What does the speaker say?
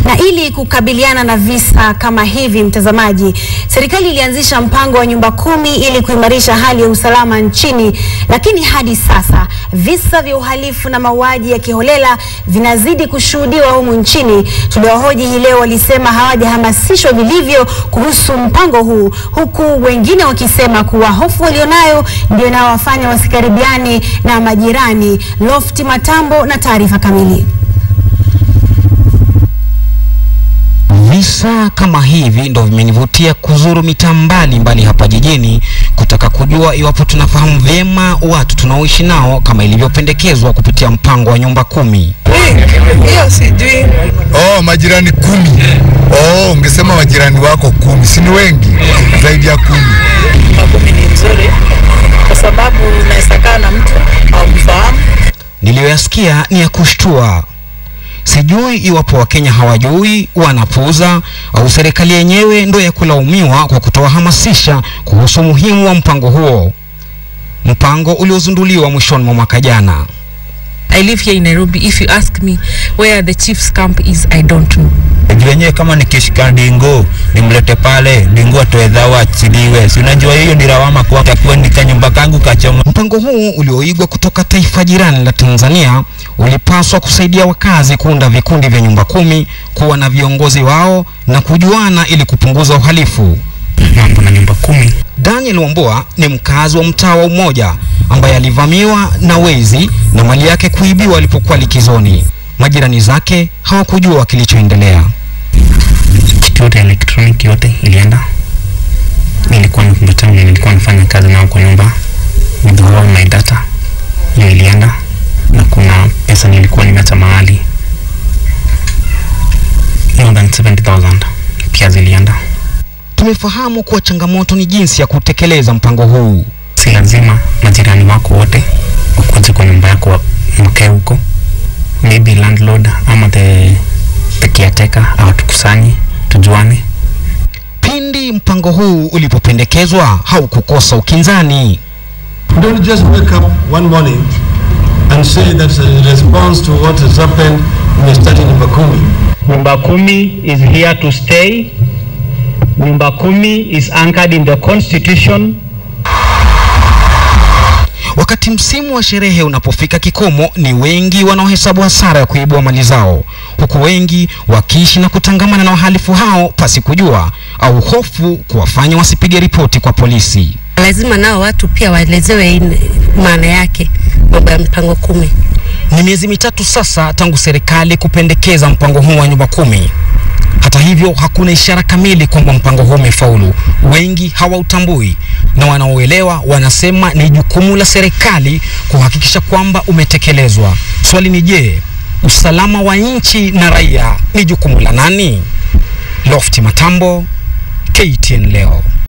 Na ili kukabiliana na visa kama hivi, mtazamaji, serikali ilianzisha mpango wa nyumba kumi ili kuimarisha hali ya usalama nchini, lakini hadi sasa visa vya uhalifu na mauaji ya kiholela vinazidi kushuhudiwa humu nchini. Tuliohoji hii leo walisema hawajahamasishwa vilivyo kuhusu mpango huu, huku wengine wakisema kuwa hofu walionayo ndio inawafanya wasikaribiani na majirani. Lofti Matambo na taarifa kamili. Visa kama hivi ndo vimenivutia kuzuru mitaa mbalimbali hapa jijini kutaka kujua iwapo tunafahamu vyema watu tunaoishi nao kama ilivyopendekezwa kupitia mpango wa nyumba kumi. Hiyo sijui. Oh, majirani kumi. Oh, ungesema majirani wako kumi, si ni wengi zaidi ya kumi. Nyumba kumi ni nzuri kwa sababu unaweza kaa na mtu haumfahamu. Niliyoyasikia ni ya kushtua. Sijui iwapo Wakenya hawajui, wanapuuza au serikali yenyewe ndo ya kulaumiwa kwa kutowahamasisha kuhusu umuhimu wa mpango huo, mpango uliozinduliwa mwishoni mwa mwaka jana. I live here in Nairobi. If you ask me where the chief's camp is, I don't know. wenyewe kama nikishika dingo nimlete pale dingo atoe dhawa achiliwe, si unajua hiyo ni lawama kwa takuwa nika nyumba kangu kachoma. Mpango huu ulioigwa kutoka taifa jirani la Tanzania ulipaswa kusaidia wakazi kuunda vikundi vya nyumba kumi, kuwa na viongozi wao na kujuana ili kupunguza uhalifu. Mambo na nyumba kumi Daniel Wambua ni mkazi wa mtaa wa Umoja ambaye alivamiwa na wezi na mali yake kuibiwa alipokuwa likizoni. Majirani zake hawakujua kilichoendelea. kitu yote elektroniki yote ilienda. Nilikuwa na kompyuta yangu, nilikuwa nafanya kazi nao kwa nyumba, with all my data hiyo ilienda, na kuna pesa nilikuwa nimeacha mahali more than 70,000 pia zilienda. Tumefahamu kuwa changamoto ni jinsi ya kutekeleza mpango huu. Si lazima majirani wako wote wakuje kwa nyumba yako mkae huko, maybe landlord ama the, the caretaker awatukusanye tujuane. Pindi mpango huu ulipopendekezwa haukukosa ukinzani. You don't just wake up one morning and say that's a response to what has happened in the study number kumi. Nyumba Kumi is here to stay. Nyumba Kumi is anchored in the constitution. Wakati msimu wa sherehe unapofika kikomo, ni wengi wanaohesabu hasara ya kuibua mali zao, huku wengi wakiishi na kutangamana na wahalifu hao pasi kujua au hofu kuwafanya wasipige ripoti kwa polisi. lazima nao watu pia waelezewe in- maana yake mambo ya mpango kumi. Ni miezi mitatu sasa tangu serikali kupendekeza mpango huu wa nyumba kumi. Hata hivyo, hakuna ishara kamili kwamba mpango huu umefaulu. Wengi hawautambui na wanaoelewa wanasema ni jukumu la serikali kuhakikisha kwamba umetekelezwa. Swali ni je, usalama wa nchi na raia ni jukumu la nani? Lofti Matambo, KTN leo.